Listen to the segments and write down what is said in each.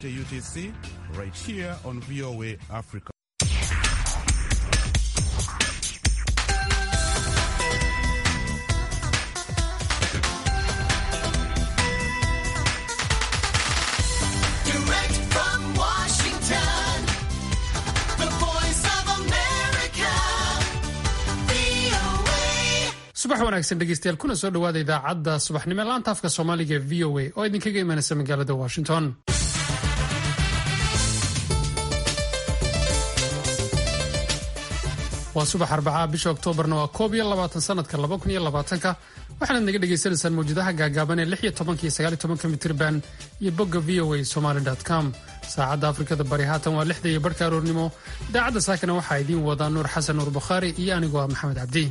UTC right here on VOA Africa. Direct from Washington, the voice of America, VOA. subax wanaagsan dhegeystayaal kuna soo dhowaada idaacadda subaxnimo ee laanta afka soomaaliga ee v o a oo idinkaga imanaysa magaalada washington waa subax arbacaa bisha oktoobarna waa koob iyo labaatan sanadka laba kun iyo labaatanka waxaanaad naga dhagaysanaysaan mawjadaha gaagaaban ee lix iyo tobanka iyo sagaal iyo tobanka mitirban iyo bogga v o a somaly com saacadda afrikada bari haatan waa lixda iyo barhka aroornimo idaacadda saakana waxaa idiin wadaa nuur xasan nuur bukhaari iyo anigoo ah maxamed cabdi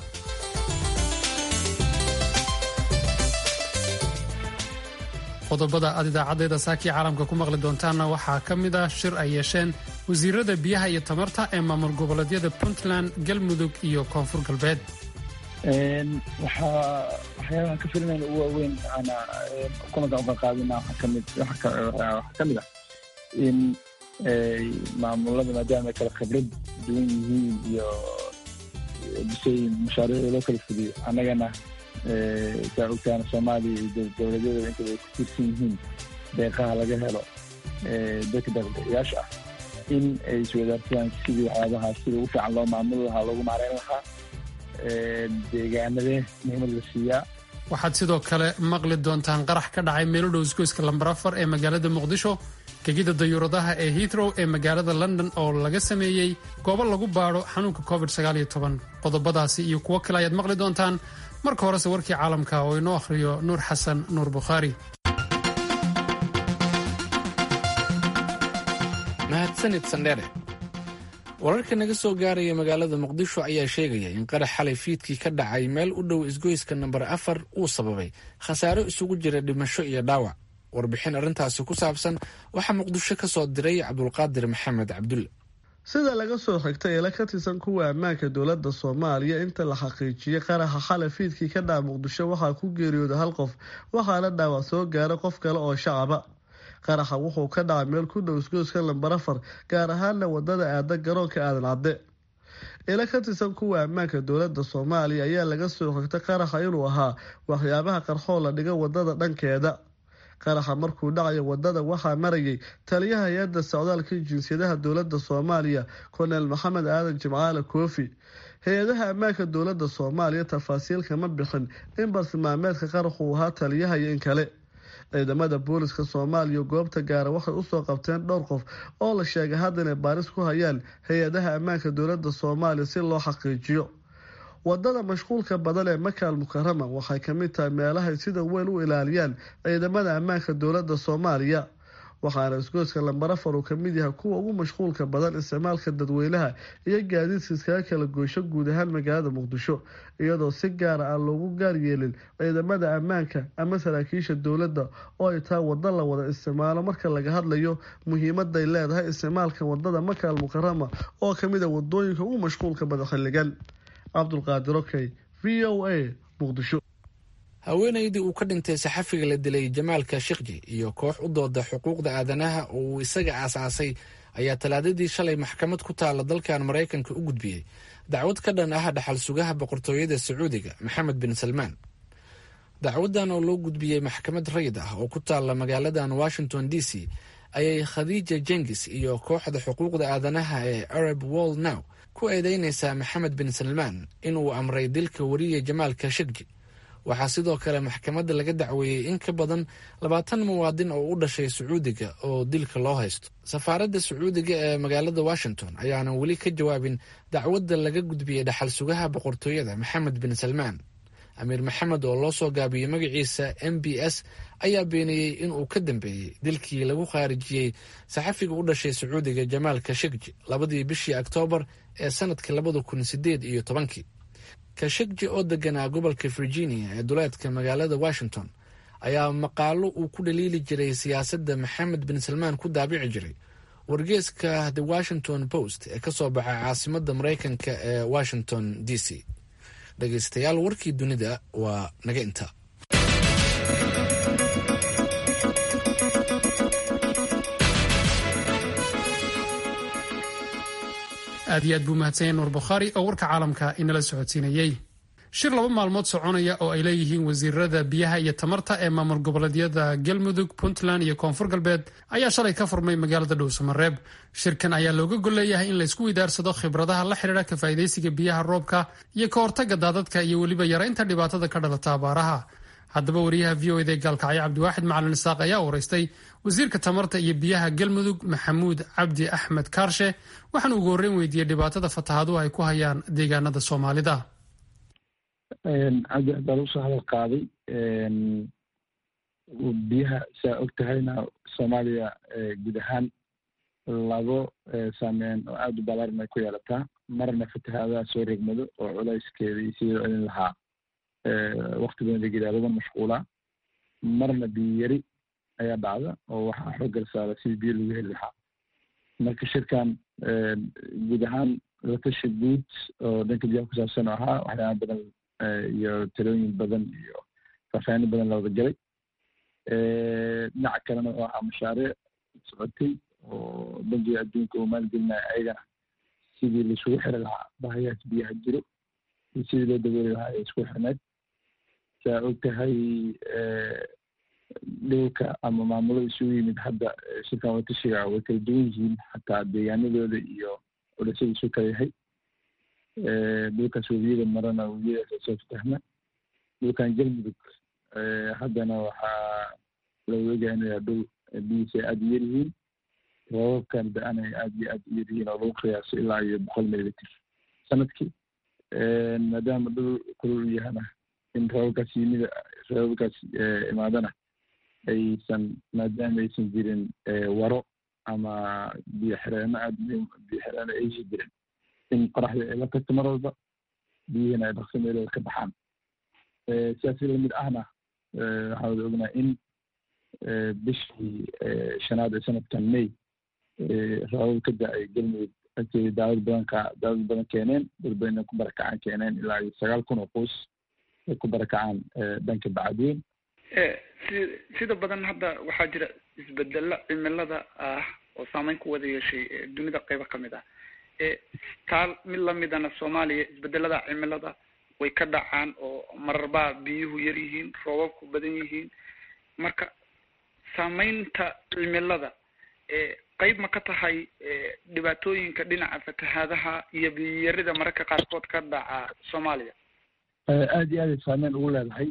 qodobada aad idaacaddeeda saakii caalamka ku maqli doontaanna waxaa ka mid ah shir ay yeesheen wasiirada biyaha iyo tamarta ee maamul goboleedyada puntland galmudug iyo koonfur galbeed waxaa waxyaabahan ka filinayna ugu waaweyn ana kulanka uga qaadina waxaa kamid waxaa ka mid ah in maamulada maadaama ay kala khibrad duwan yihiin iyo bisay mashaariicda loo kala fuliyo annagana saa ogtaana soomaaliya iyo dowladyada intaba ay ku tiirsan yihiin deeqaha laga helo dadka deeqbixiyaasha ah in ay iswadaarsadaan sidii waxyaabaha sida ugu fiican loo maamuli lahaa loogu maareyn lahaa deegaanadee muhiimad la siiyaa waxaad sidoo kale maqli doontaan qarax ka dhacay meelo dhow isgoyska lambar afar ee magaalada muqdisho gegida dayuuradaha ee heathrow ee magaalada london oo laga sameeyey goobo lagu baadho xanuunka covid qodobadaasi iyo kuwo kale ayaad maqli doontaan marka horese warkii caalamka oo inoo akhriyo nuur xasan nuur bukhaari mahadsanid sandheere wararka naga soo gaaraya magaalada muqdisho ayaa sheegaya in qarax xalay fiidkii ka dhacay meel u dhow isgoyska nambar afar uu sababay khasaaro isugu jira dhimasho iyo dhaawac warbixin arrintaasi ku saabsan waxaa muqdisho ka soo diray cabdulqaadir maxamed cabdulle sida laga soo xigtay eela ka tirsan kuwa ammaanka dowladda soomaaliya inta la xaqiijiyey qaraxa xalay fiidkii ka dhaca muqdisho waxaa ku geeriyooda hal qof waxaana dhaawac soo gaaray qof kale oo shacaba qaraxa wuxuu ka dhacay meel ku dhow isgoyska lambar afar gaar ahaana wadada aada garoonka aadan cadde ila ka tirsan kuwa ammaanka dowladda soomaaliya ayaa laga soo xigtay qaraxa inuu ahaa waxyaabaha qarxoo la dhiga wadada dhankeeda qaraxa markuu dhacayo wadada waxaa marayay taliyaha hay-adda socdaalka jinsiyadaha dowladda soomaaliya kolonel maxamed aadan jimcaale koofi hay-adaha ammaanka dowladda soomaaliya tafaasiil kama bixin in bartilmaameedka qaraxu uu ahaa taliyaha iyo in kale ciidamada booliska soomaaliya goobta gaara waxay usoo qabteen dhowr qof oo la sheegay hadda inay baaris ku hayaan hay-adaha ammaanka dowladda soomaaliya si loo xaqiijiyo wadada mashquulka badan ee makaal mukarama waxay kamid tahay meelahay sida weyn u ilaaliyaan ciidamada ammaanka dowladda soomaaliya waxaana isgoyska lambar afar uu kamid yahay kuwa ugu mashquulka badan isticmaalka dadweynaha iyo gaadiidka iskaga kala goysho guud ahaan magaalada muqdisho iyadoo si gaara aan loogu gaar yeelin ciidamada ammaanka ama saraakiisha dowladda oo ay tahay wado la wada isticmaalo marka laga hadlayo muhiimaday leedahay isticmaalka wadada makaal mukarama oo kamid a wadooyinka ugu mashquulka badan xilligan cabdulqaadir okey v o a muqdisho haweenaydii uu ka dhintay saxafiga la dilay jamaal kashikji iyo koox u dooda xuquuqda aadanaha oo uu isaga aasaasay ayaa talaadadii shalay maxkamad ku taala dalkan maraykanka u gudbiyey dacwad ka dhan ah dhaxal sugaha boqortooyada sacuudiga maxamed bin salmaan dacwadan oo loo gudbiyey maxkamad rayid ah oo ku taala magaaladan washington d c ayay khadiija jengis iyo kooxda xuquuqda aadanaha ee arab world now ku eedeynaysaa maxamed bin salmaan inuu amray dilka wariye jamaal kashikji waxaa sidoo kale maxkamadda laga dacweeyey in ka badan labaatan muwaadin oo u dhashay sacuudiga oo dilka loo haysto safaaradda sacuudiga ee magaalada washington ayaanan weli ka jawaabin dacwadda laga gudbiyey dhaxal sugaha boqortooyada maxamed bin salmaan amiir maxamed oo loo soo gaabiyey magaciisa m b s ayaa beeniyey inuu ka dambeeyey dilkii lagu khaarijiyey saxafiga u dhashay sacuudiga jamaal kashikji labadii bishii oktoobar ee sanadka labada kun sideed iyo tobankii kashikji oo deganaa gobolka virginia ee duleedka magaalada washington ayaa maqaalo uu ku dhaliili jiray siyaasadda maxamed bin salmaan ku daabici jiray wargeeska the washington post ee kasoo baxa caasimadda maraykanka ee washington d c dhegeystayaal warkii dunida waa naga inta aad iyo aad buu mahadsanyay nuur bukhaari oo warka caalamka inala socodsiinayey shir laba maalmood soconaya oo ay leeyihiin wasiirada biyaha iyo tamarta ee maamul goboleedyada galmudug puntland iyo koonfur galbeed ayaa shalay ka furmay magaalada dhowsamareeb shirkan ayaa looga golleeyahay in laysku widaarsado khibradaha la xidhiidha ka faa'idaysiga biyaha roobka iyo ka hortagga daadadka iyo weliba yaraynta dhibaatada ka dhalata abaaraha haddaba wariyaha v o ed ee gaalkacyo cabdiwaaxid macalin isaaq ayaa waraystay wasiirka tamarta iyo biyaha galmudug maxamuud cabdi axmed kaarshe waxaana ugu horreyn weydiiyey dhibaatada fatahaaduhu ay ku hayaan deegaanada soomaalida cabdi baa lagu soo hadal qaaday biyaha saa og tahayna soomaaliya guud ahaan labo saameyn oo aada u balaaran ay ku yeelataa marna fatahaadaha soo regmado oo culayskeeda iyo sidii celin lahaa wakti badan lagelaa laga mashquulaa marna biyo yari ayaa dhacda oo waxaa xooggal saara sidii biyo lagu heli lahaa marka shirkan guud ahaan latashi guud oo dhanka biyaha ku saabsan oo ahaa waxyaaba badan iyo talooyin badan iyo faahfaahin badan la wada galay dhinaca kalena oo ahaa mashaariic socotay oo bangiga adduunka uu maalgelinaya ayagana sidii laisugu xiri lahaa bahayaas biyaha jiro iyo sidii loo dabooli lahaa ee isku xirneed saa og tahay dhulka ama maamulada isugu yimid hadda shirkan watashiga way kala duwan yihiin xataa deegaanadooda iyo culisyada isu kala yahay dhulkaas webiyada marana webiyadaas soo fatahma dhulkan galmudug haddana waxaa lagu eegaya inuu yahay dhul biyihiisa ay aada u yar yihiin roobabkan da-ana ay aada iyo aada u yar yihiin oo lagu qiyaaso ilaa iyo boqol mililitir sanadkii maadaama dhul kulul u yahana in roobabkaas yimida roobabkaas imaadana aysan maadaama aysan jirin waro ama biyo xireenno aada muhiim biyo xireenno aysan jirin in qoraxda ay la tagto mar walba biyihiina ay dhaqso meelooda ka baxaan sidaasi lamid ahna waxaan wada ognahay in bishii shanaad ee sanadkan may roobab ka da-ay galmudug agteeda daawad badan ka daawad badan keeneen dad badan ku barakacaan keeneen ilaa iyo sagaal kun oo qoys ay ku barakacaan dhanka bacadweyn si sida badan hadda waxaa jira isbedelo cimilada ah oo saameyn ku wada yeeshay dunida qeybo kamid ah taal mid lamidana soomaaliya isbedelada cimilada way ka dhacaan oo mararbaa biyuhu yar yihiin roobabku badan yihiin marka saameynta cimilada qeyb ma ka tahay dhibaatooyinka dhinaca fatahaadaha iyo biyiyarida mararka qaarkood ka dhaca soomaaliya aada iyo aad ay saameyn ugu leedahay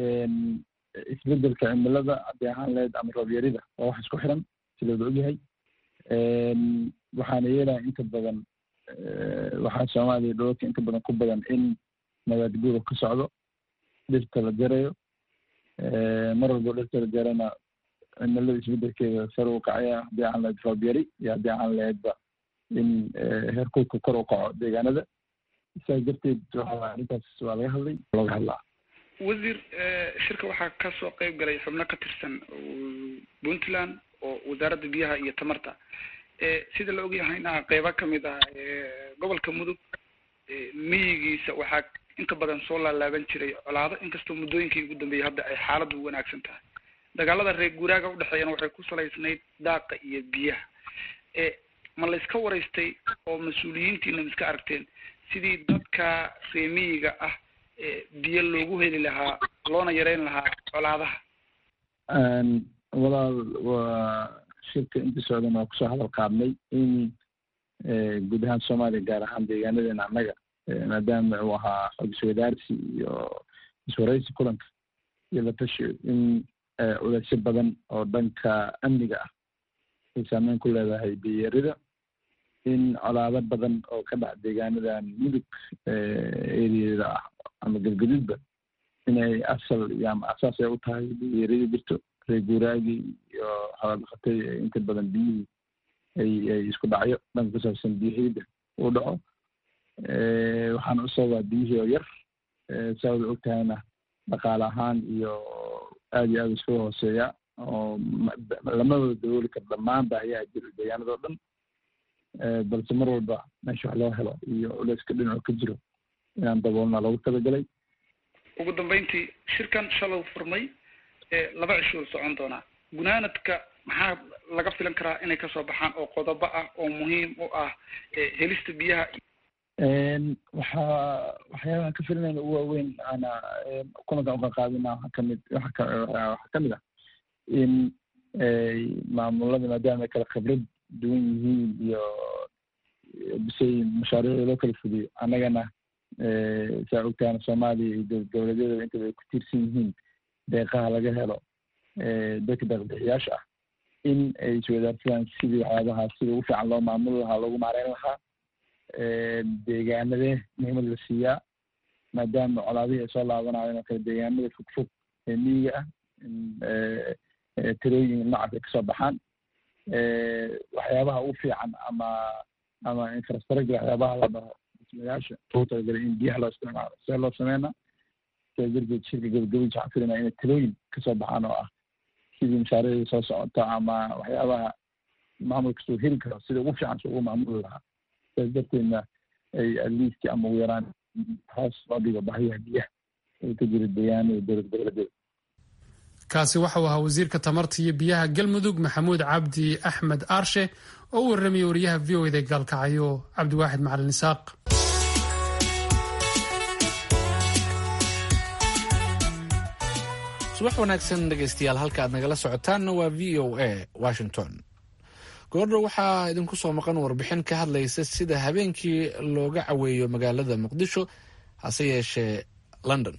isbedelka cimilada haddii ahaan lahayd ama roobyarida waa wax isku xiran si looda ogyahay waxaana yeelaya inta badan waxaa soomaaliya dholalka inta badan ku badan in nabaad guurka ka socdo dhirta la jarayo mar walbo dhirta la jarana cimilada isbedelkeeda sare u kacaya haddii aan lahayd roob yari iyo haddii aan lahaydba in heerkulka kor u kaco deegaanada sidaas darteed waxa arrintaas waa laga hadlay looga hadlaa wasiir shirka waxaa kasoo qeyb galay xubno ka tirsan puntland oo wasaaradda biyaha iyo tamarta sida la ogyahayna qeybo kamid ah gobolka mudug miyigiisa waxaa inta badan soo laalaaban jiray colaado inkastoo muddooyinkii ugu dambeeyay hadda ay xaaladdu wanaagsan tahay dagaalada reer guuraaga udhexeeyana waxay ku salaysnayd daaqa iyo biyaha ma layska waraystay oo mas-uuliyiintiina ma iska aragteen sidii dadka reer miyiga ah biyo loogu heli lahaa loona yareyn lahaa colaadaha walaal waa shirka intii socdan waa kusoo hadal qaadnay in guud ahaan soomaaliya gaar ahaan deegaanadeena annaga maadaama uu ahaa xog iswadaarsi iyo iswaraysi kulanka iyo la tashi in culeysyo badan oo dhanka amniga ah ay saameyn ku leedahay biyarida in colaado badan oo ka dhac deegaanadan mudug eriyeeda ah ama galgaduudba inay asal iyo ama asaas ay u tahay biyarida jirto reer guuraagii iyo xoolodhaqatay inta badan biyihii ay ay isku dhacyo dhanka ku saabsan biyo helida uu dhaco waxaana u sababaa biyihii oo yar saa wada og tahayna dhaqaale ahaan iyo aada iyo aada iskaga hooseeya oo lama wada dabooli karo dhammaan baahiyaha jiro deegaanada oo dhan balse mar walba meesha wax loo helo iyo culeyska dhinacu ka jiro inaan daboolna loogu talagalay ugu dambeyntii shirkan shalow furmay laba cishuu socon doonaa gunaanadka maxaa laga filan karaa inay kasoo baxaan oo qodobo ah oo muhiim u ah helista biyaha waxaa waxyaabahan ka filinayna u waaweyn ana kulankan uqaqaadina waxaa kamid waxa ka waxaa kamid ah in maamulada maadaama ay kala khibrad duwan yihiin iyo bisay mashaariicda loo kala fuliyo annagana saa ogtaana soomaaliya iyo dowlad goboleedyada intaba ay ku tiirsan yihiin deeqaha laga helo dadka deeqbixiyaasha ah in ay iswadaarsadaan sidii waxyaabaha sida ugu fiican loo maamuli lahaa loogu maareyn lahaa deegaanadee muhiimad la siiyaa maadaama colaadihii ay soo laabanaayeen oo kale deegaanada fog fog ee miyiga ah tirooyin noocaas ay kasoo baxaan waxyaabaha ugu fiican ama ama infrastructure waxyaabaha la dhaho dhismayaasha ugu talagalay in biyaha loo isticmaalo see loo sameynaa sidaa darteed shirka gabagabadiisa waxaan filaynaa inay talooyin kasoo baxaan oo ah sidii mashaariicda soo socota ama waxyaabaha maamul kastoo heli karo sida ugu fiican si ugu maamuli lahaa sidaas darteedna ay atleast ama ugu yaraan hoos loo dhigo baahiyaha biyaha ee ka jira deegaanada dowlad goboleedyada kaasi waxau ahaa wasiirka tamarta iyo biyaha galmudug maxamuud cabdi axmed aarshe oo u warramayay wariyaha v o eda gaalkacyo cabdiwaaxid macalin isaaq subax wanaagsan dhegaystayaal halka aad nagala socotaanna waa v o a washington goordhow waxaa idinku soo maqan warbixin ka hadlaysa sida habeenkii looga caweeyo magaalada muqdisho hase yeeshee london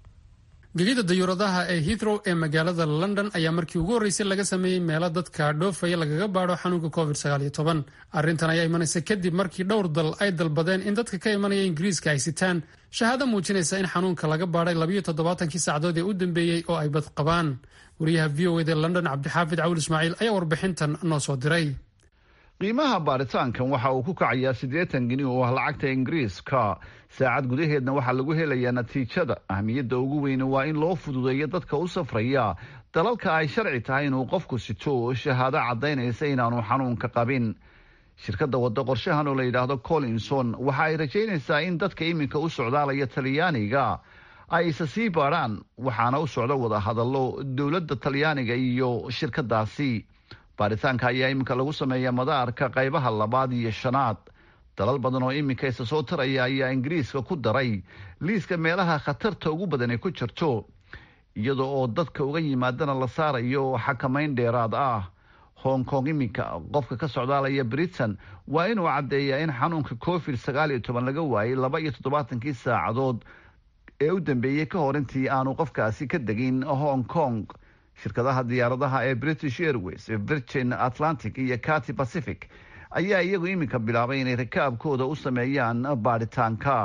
gegida dayuuradaha ee heathrow ee magaalada london ayaa markii ugu horreysay laga sameeyey meelo dadka dhoofaya lagaga baadho xanuunka covid arrintan ayaa imanaysa kadib markii dhowr dal ay dalbadeen in dadka ka imanaya ingiriiska ay sitaan shahaado muujinaysa in xanuunka laga baadhay labayo toddobaatankii saacadood ee u dambeeyey oo ay bad qabaan wariyaha v o eda london cabdixaafid cawil ismaaciil ayaa warbixintan noo soo diray qiimaha baaritaankan waxa uu ku kacayaa siddeetan geni oo ah lacagta ingiriiska saacad gudaheedna waxaa lagu helayaa natiijada ahmiyadda ugu weyne waa in loo fududeeyo dadka u safraya dalalka ay sharci tahay inuu qofku sito shahaado caddaynaysa inaanu xanuunka qabin shirkadda waddo qorshahan oo la yidhaahdo collinson waxa ay rajaynaysaa in dadka iminka u socdaalaya talyaaniga ay isa sii baadhaan waxaana u socda wada hadallo dowladda talyaaniga iyo shirkadaasi baaritaanka ayaa iminka lagu sameeyaa madaarka qaybaha labaad iyo shanaad dalal badan oo iminka isa soo taraya ayaa ingiriiska ku daray liiska meelaha khatarta ugu badan ay ku jirto iyada oo dadka uga yimaadana la saarayo xakamayn dheeraad ah hong kong iminka qofka ka socdaalaya britain waa inuu caddeeyaa in xanuunka covid sagaal iyo toban laga waayay laba iyo toddobaatankii saacadood ee u dambeeyey ka hor intii aanu qofkaasi ka degin hong kong shirkadaha diyaaradaha ee british airways virgin atlantic iyo cati pacific ayaa iyagu iminka bilaabay inay rakaabkooda u sameeyaan baaritaanka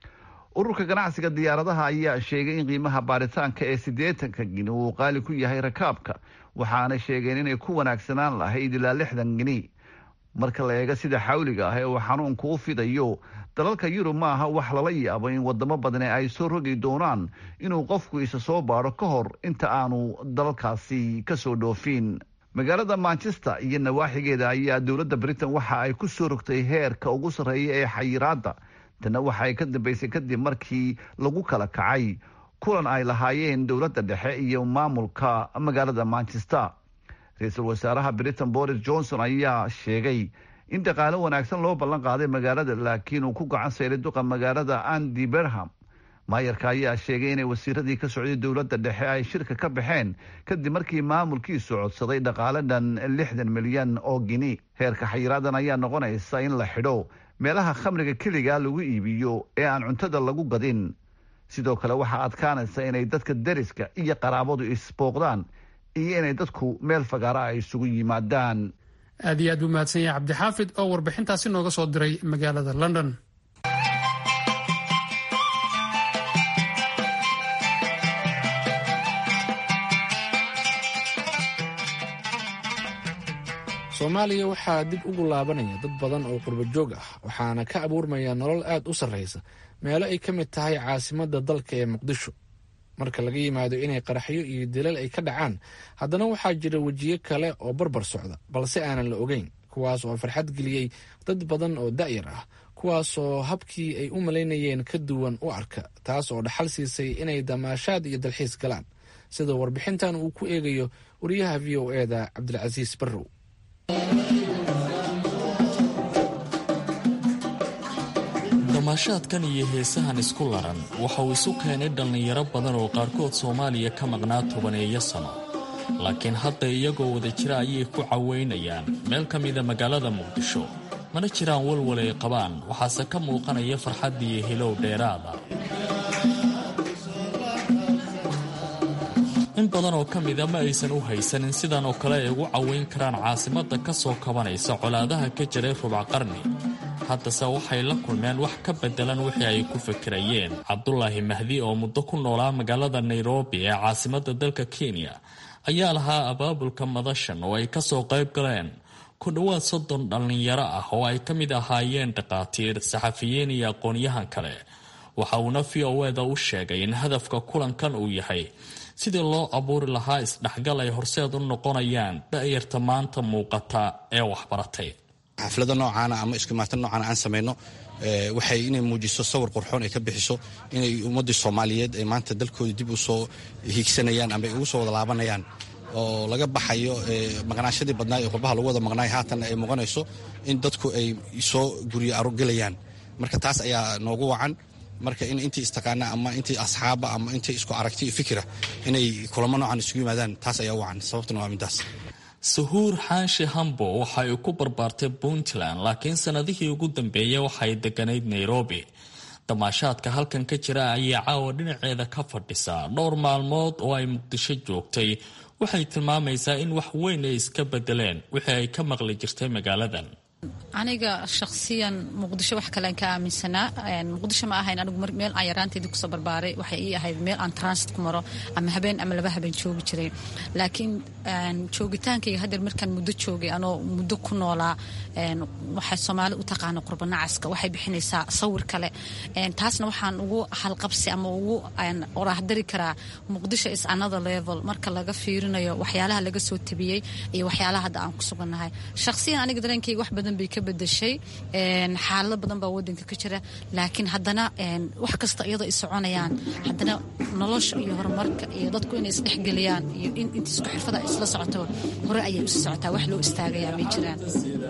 ururka ganacsiga diyaaradaha ayaa sheegay in qiimaha baaritaanka ee siddeetanka gini uu qaali ku yahay rakaabka waxaana sheegeen inay ku wanaagsanaan lahayd ilaa lixdan gini marka la eego sida xawliga ah ee uu xanuunku u fidayo dalalka yurub ma aha wax lala yaabo in wadamo badani ay soo rogi doonaan inuu qofku isa soo baadho ka hor inta aanu dalalkaasi kasoo dhoofin magaalada manchester iyo nawaaxigeeda ayaa dowladda britain waxa ay ku soo rogtay heerka ugu sarreeya ee xayiraadda tanna waxa ay ka dambeysay kadib markii lagu kala kacay kulan ay lahaayeen dowladda dhexe iyo maamulka magaalada manchester ra-iisul wasaaraha britain boris johnson ayaa sheegay in dhaqaalo wanaagsan loo ballan qaaday magaalada laakiin uu ku gacan sayray duqa magaalada andy berham maayarka ayaa sheegay inay wasiiradii ka socday dowladda dhexe ay shirka ka baxeen kadib markii maamulkiisu codsaday dhaqaale dhan lixdan milyan oo gini heerka xayiraadan ayaa noqonaysa in la xidho meelaha khamriga keligaa lagu iibiyo ee aan cuntada lagu gadin sidoo kale waxaa adkaanaysa inay dadka deriska iyo qaraabadu isbooqdaan iyo inay dadku meel fagaara ay isugu yimaadaan aad iyo aad buu mahadsan yahay cabdixaafid oo warbixintaasi nooga soo diray magaalada london soomaaliya waxaa dib ugu laabanaya dad badan oo qurbo joog ah waxaana ka abuurmaya nolol aad u sarraysa meelo ay ka mid tahay caasimadda dalka ee muqdisho marka laga yimaado inay qaraxyo iyo dilal ay ka dhacaan haddana waxaa jira wejiyo kale oo barbar socda balse aanan la ogeyn kuwaas oo farxad geliyey dad badan oo da'yar ah kuwaasoo habkii ay u malaynayeen ka duwan u arka taas oo dhaxal siisay inay damaashaad iyo dalxiis galaan sida warbixintan uu ku eegayo wariyaha v o eda cabdilcasiis barrow damaashaadkan iyo heesahan isku laran waxa uu isu keenay dhallinyaro badan oo qaarkood soomaaliya ka maqnaa tobaneeyo sano laakiin hadda iyagoo wada jira ayay ku caweynayaan meel ka mida magaalada muqdisho mana jiraan walwal ay qabaan waxaase ka muuqanaya farxaddiiyo hilow dheeraada in badan oo ka mida ma aysan u haysanin sidan oo kale ay ugu caweyn karaan caasimadda ka soo kabanaysa colaadaha ka jiray rubac qarni haddase waxay la kulmeen wax ka beddelan wixii ay ku fikirayeen cabdulaahi mahdi oo muddo ku noolaa magaalada nairobi ee caasimadda dalka kenya ayaa lahaa abaabulka madashan oo ay ka soo qayb galeen ku dhowaad soddon dhallinyaro ah oo ay ka mid ahaayeen dhakhaatiir saxafiyiin iyo aqoon-yahan kale waxa uuna v o eda u sheegay in hadafka kulankan uu yahay sidii loo abuuri lahaa isdhexgal ay horseed u noqonayaan da'yarta maanta muuqata ee waxbaratay xaflada noocaana ama iskumaatan noocaana aan samayno waxay inay muujiso sawir qurxoon ay ka bixiso inay ummaddii soomaaliyeed ay maanta dalkooda dib u soo hiigsanayaan ama ay ugu soo wada laabanayaan oo laga baxayo maqnaashadii badnaa ee qurbaha lagu wada maqnaay haatan ay muuqanayso in dadku ay soo guryo arogelayaan marka taas ayaa noogu wacan marka in intii istaqaana ama intii asxaaba ama intii isku aragti iyo fikira inay kulamo noocan isugu yimaadaan taas ayaa u wacan sababtuna waa midaas sahuur xaashi hambo waxa ay ku barbaartay puntland laakiin sannadihii ugu dambeeyey waxay degganayd nairobi damaashaadka halkan ka jira ayay caawa dhinaceeda ka fadhisaa dhowr maalmood oo ay muqdisho joogtay waxay tilmaamaysaa in wax weyn ay iska bedeleen wixii ay ka maqli jirtay magaaladan aniga shakhsiyan muqdisho wax kalean ka aaminsanaa muqdisho ma ahayn anigu meel aan yaraanteedii kusoo barbaaray waxay ii ahayd meel aan transit ku maro ama habeen ama laba habeen joogi jiray laakiin joogitaankayga haddeer markaan muddo joogay anoo muddo ku noolaa waxay soomaali u taqaana qurbanacaska waxay bixinaysaa sawir kale taasna waxaan ugu halqabsi ama ugu oraahdari karaa muqdisho is another level marka laga fiirinayo waxyaalaha laga soo tabiyey iyo waxyaalaha hadda aan ku sugannahay shakhsiyan aniga dareenkayga wax badan bay ka bedeshay xaalado badan baa wadanka ka jira laakiin haddana wax kasta iyadoo ay soconayaan haddana nolosha iyo horumarka iyo dadku inay isdhexgeliyaan iyo in inta isku xirfada isla socoto hore ayay usii socotaa wax loo istaagayaa may jiraan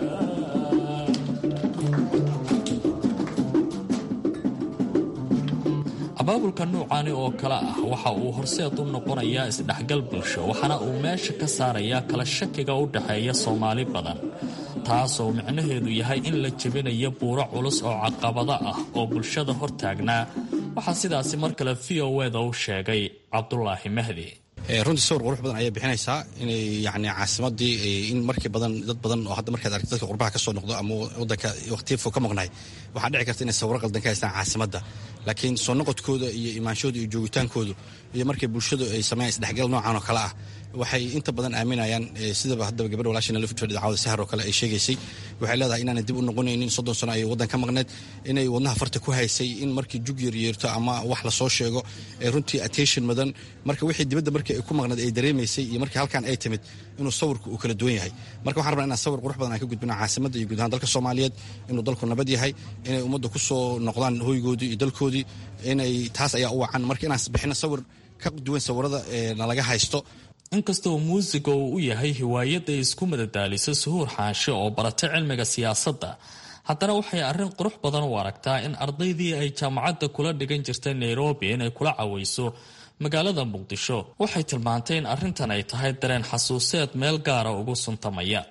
abaabulka nuucaani oo kale ah waxa uu horseed u noqonayaa isdhexgal bulsho waxaana uu meesha ka saarayaa kala shakiga u dhexeeya soomaali badan taasoo micnaheedu yahay in la jebinayo buuro culus oo caqabado ah oo bulshada hortaagnaa waxaa sidaasi mar kale v o eda u sheegay cabdulaahi mahdi runtii sawir qurux badan ayay bixinaysaa inay yani caasimadii in markii badan dad badan oo hadda markaad aragti dadka qurbaha ka soo noqdo ama wadanka waqtiya fog ka maqnaay waxaa dhici karta inay sawiro qaldan ka haystaan caasimadda laakiin soo noqodkooda iyo imaanshooda iyo joogitaankoodu iyo markay bulshadu ay sameeyaan isdhexgal noocan oo kale ah waxay inta badan aaminayaan sidaba haddaba gabadha walaashina lafidfadhi daawada sahar oo kale ay sheegaysay waxay leedahay inaanay dib u noqonaynin soddon sano ay waddan ka maqneed inay wadnaha farta ku haysay in markii jug yar yeerto ama wax lasoo sheego ee runtii attention mudan marka wixii dibadda markii ay ku maqneed ay dareemaysay iyo markii halkan ay timid inuu sawirku uu kala duwan yahay marka waxaan rabnaa inaan sawir qurux badan aan ka gudbino caasimadda iyo guud ahaan dalka soomaaliyeed inuu dalku nabad yahay inay ummadda ku soo noqdaan hoygoodii iyo dalkoodii inay taas ayaa u wacan marka inaan bixino sawir ka duwan sawirada nalaga haysto inkastoo muusiga uu u yahay hiwaayadda isku madadaaliso suhuur xaanshe oo baratay cilmiga siyaasadda haddana waxay arrin qurux badan u aragtaa in ardaydii ay jaamacadda kula dhigan jirtay nairobi inay kula cawayso magaalada muqdisho waxay tilmaantay in arrintan ay tahay dareen xasuuseed meel gaara ugu suntamaya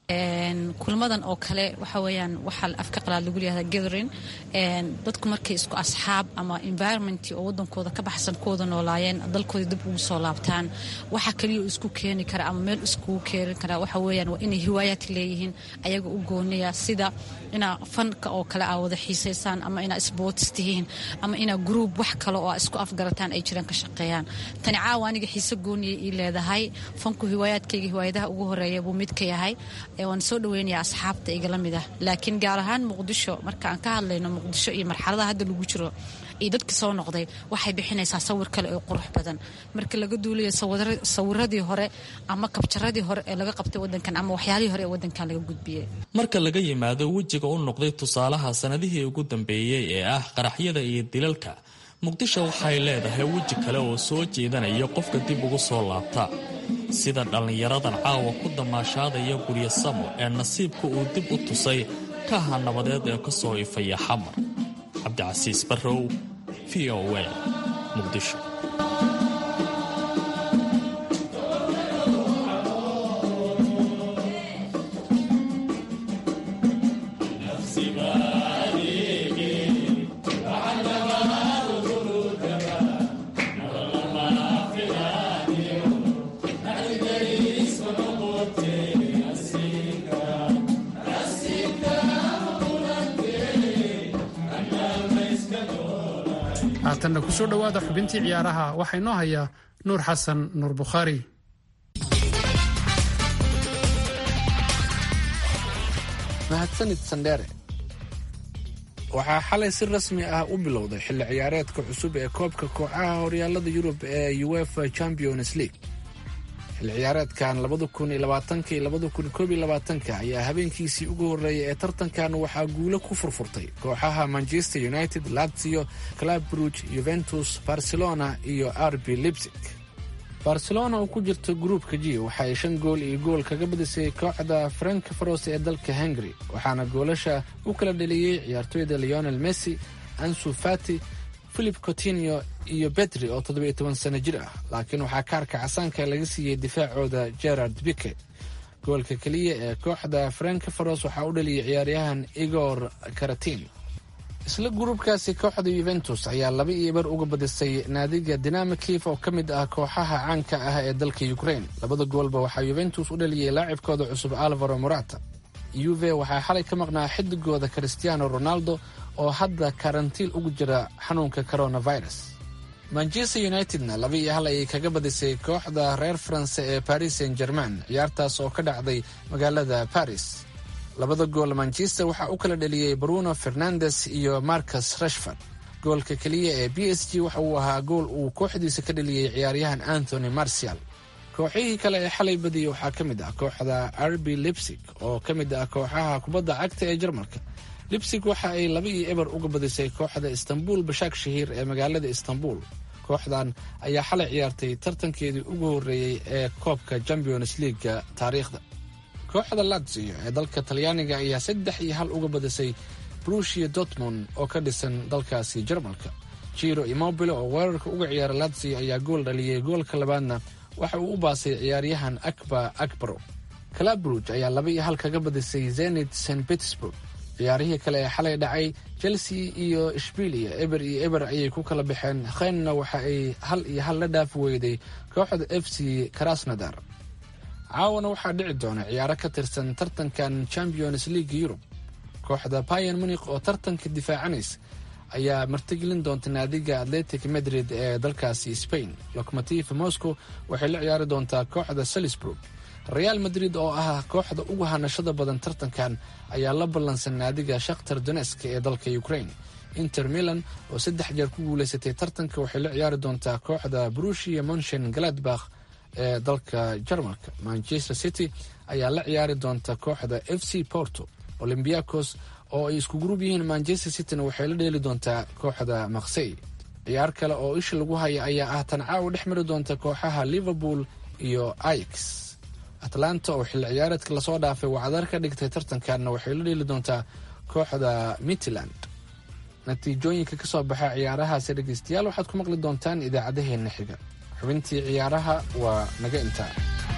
kulmadan oo kale waxa weyaan waxaa afka qalaad lagu leeyahay gathering dadku markay isku asxaab ama environment oo wadankooda ka baxsan kuwada noolaayeen dalkooda dib ugu soo laabtaan waxa kaliya isku keeni kara ama meel iskugu keeni kara waxa weyaan waa inay hiwaayaad leeyihiin ayaga u gooniya sida inaa fanka oo kale aa wada xiisaysaan ama inaa sports tihiin ama inaa group wax kale oo isku afgarataan ay jiraan ka shaqeeyaan tani caawa aniga xiise gooniya ii leedahay fanku hiwaayaadkayga hiwaayadaha ugu horeeya buu mid ka yahay waan soo dhaweynaya asxaabta igala mid ah laakiin gaar ahaan muqdisho marka aan ka hadlayno muqdisho iyo marxaladaha hadda lagu jiro iyo dadka soo noqday waxay bixinaysaa sawir kale oo qurux badan marka laga duulayo sawiradii hore ama kabjaradii hore ee laga qabtay wadankan ama waxyaalihii hore ee wadankan laga gudbiyey marka laga yimaado wejiga u noqday tusaalaha sanadihii ugu dambeeyey ee ah qaraxyada iyo dilalka muqdisho waxay leedahay weji kale oo soo jeedanaya qofka dib ugu soo laabta sida dhallinyaradan caawa ku damaashaadaya guryo samo ee nasiibka uu dib u tusay kaha nabadeed ee ka soo ifaya xamar cabdicasiis barrow v o a muqdisho haatanna kusoo dhowaada xubintii ciyaaraha waxaa inoo hayaa nuur xasan nuur bukhaari mahadsanid sandheere waxaa xalay si rasmi ah u bilowday xilli ciyaareedka cusub ee koobka kooxaha horyaalada yurub ee uefa champions league xilli ciyaareedkan ayaa habeenkiisii ugu horreeyay ee tartankan waxaa guulo ku furfurtay kooxaha manchester united lazio club bruge yuventus barcelona iyo rb lipsig barcelona oo ku jirta gruupka g waxaay shan gool iyo gool kaga badisay kooxda frankfaros ee dalka hungary waxaana goolasha u kala dheliyey ciyaartoyda leonel messi ansu fati philip cotinio iyo betri oo toddobiyo toban sano jir ah laakiin waxaa kaarka casaanka laga siiyey difaacooda gerard bike goolka keliya ee kooxda frankfaros waxaa u dhaliyay ciyaaryahan igor karatin isla gruubkaasi kooxda yuventus ayaa laba iyo bar uga badisay naadiga dinamo kiif oo ka mid ah kooxaha caanka ah ee dalka ukraine labada goolba waxaa yuventus u dhaliyay laacibkooda cusub alvaro morata yuve waxaa xalay ka maqnaa xidigooda cristiano ronaldo oo hadda karantiil ugu jira xanuunka coronavirus manchester unitedna laba iyo hal ayay kaga badisay kooxda reer faranse ee paris saint germain ciyaartaas oo ka dhacday magaalada paris labada gool manchester waxaa u kala dheliyey bruno fernandes iyo marcus rashford goolka keliya ee b s g waxa uu ahaa gool uu kooxdiisa ka dheliyey ciyaaryahan anthony marcial kooxihii kale ee xalay badiyey waxaa ka mid ah kooxda rb lipsig oo ka mid ah kooxaha kubadda cagta ee jarmalka lipsig waxa ay laba iyo eber uga badisay kooxda istanbul bashaak shahiir ee magaalada istanbul kooxdan ayaa xalay ciyaartay tartankeedii ugu horreeyey ee koobka champions leaga taariikhda kooxda lazio ee dalka talyaaniga ayaa saddex iyo hal uga badisay brushia dortmund oo ka dhisan dalkaasi jarmalka jiro immobile oo weerarka uga ciyaara lazio ayaa gool dhaliyey goolka labaadna waxa uu u baasay ciyaaryahan akba akbaro calabruj ayaa laba iyo hal kaga badisay zenit st petersburg ciyaarihii kale ee xalay dhacay chelsea iyo ishbilia eber iyo eber ayay ku kala baxeen kheynna waxa ay hal iyo hal la dhaafi weyday kooxda f c krasnodar caawana waxaa dhici doona ciyaaro ka tirsan tartankan champions league yurub kooxda bayan munik oo tartanka difaacanaysa ayaa martigelin doonta naadiga atletic madrid ee dalkaasi spain locomotiv moscow waxay la ciyaari doontaa kooxda salisburg real madrid oo ah kooxda ugu hanashada badan tartankan ayaa la ballansan naadiga shakhtar donesk ee dalka ukraine inter milan oo saddex jeer ku guuleysatay tartanka waxay la ciyaari doontaa kooxda brushia monchen galadbakh ee dalka jarmalka manchester city ayaa la ciyaari doonta kooxda f c porto olymbiacos oo ay isku gruub yihiin manchester cityna waxay la dheeli doontaa kooxda maksey ciyaar kale oo isha lagu haya ayaa ah tan caawa dhex mari doonta kooxaha liverpool iyo ix atlanta oo xilli ciyaareedka lasoo dhaafay wacdar ka dhigtay tartankanna waxay la dheeli doontaa kooxda mitland natiijooyinka ka soo baxa ciyaarahaasi dhegeystayaal waxaad ku maqli doontaan idaacadaheenna xiga xubintii ciyaaraha waa naga intaa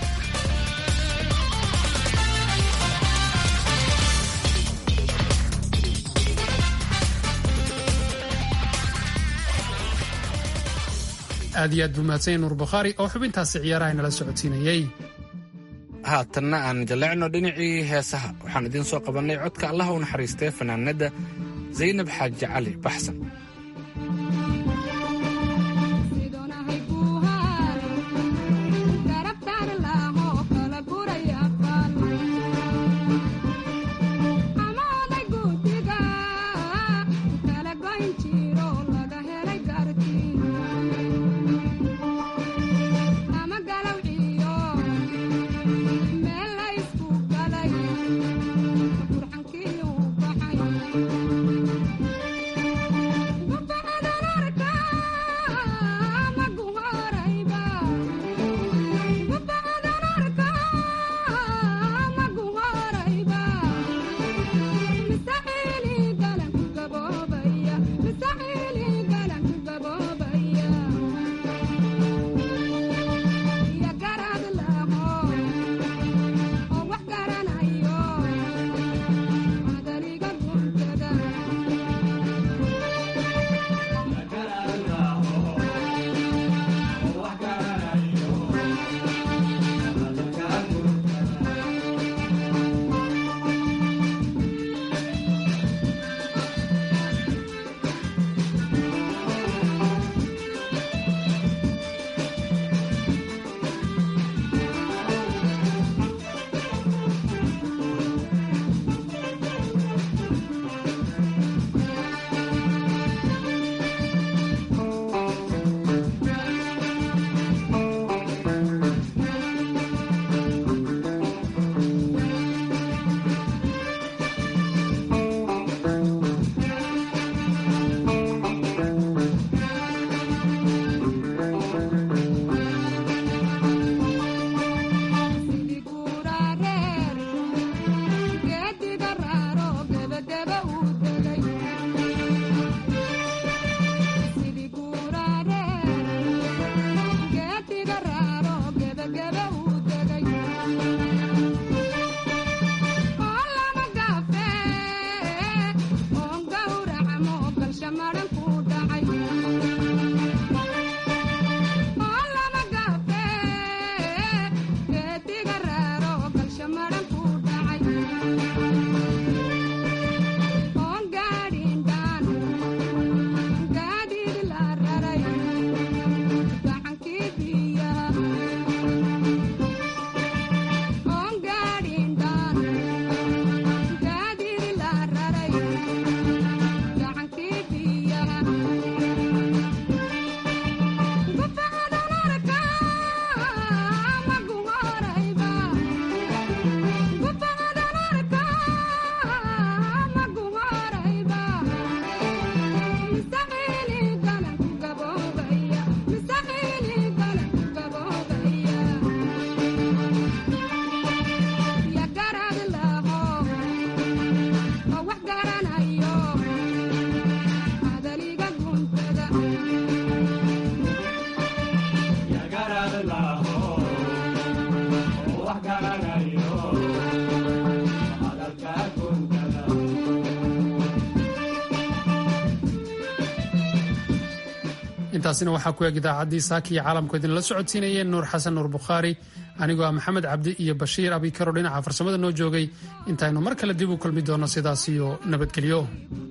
aad iyo aad buu mahadsanya nuur bukhaari oo xubintaasi ciyaaraha inala socodsiinayey haatanna aan jalleecno dhinacii heesaha waxaan idiin soo qabannay codka allaha u naxariistay fanaanadda zaynab xaaji cali baxsan intaasina waxaa ku eg idaacaddii saaka iyo caalamku idinla socodsiinayeen nuur xasan nuur bukhaari anigoo ah maxamed cabdi iyo bashiir abikaro dhinaca farsamada noo joogay intaynu mar kale dib u kulmi doonno sidaas iyo nabadgelyo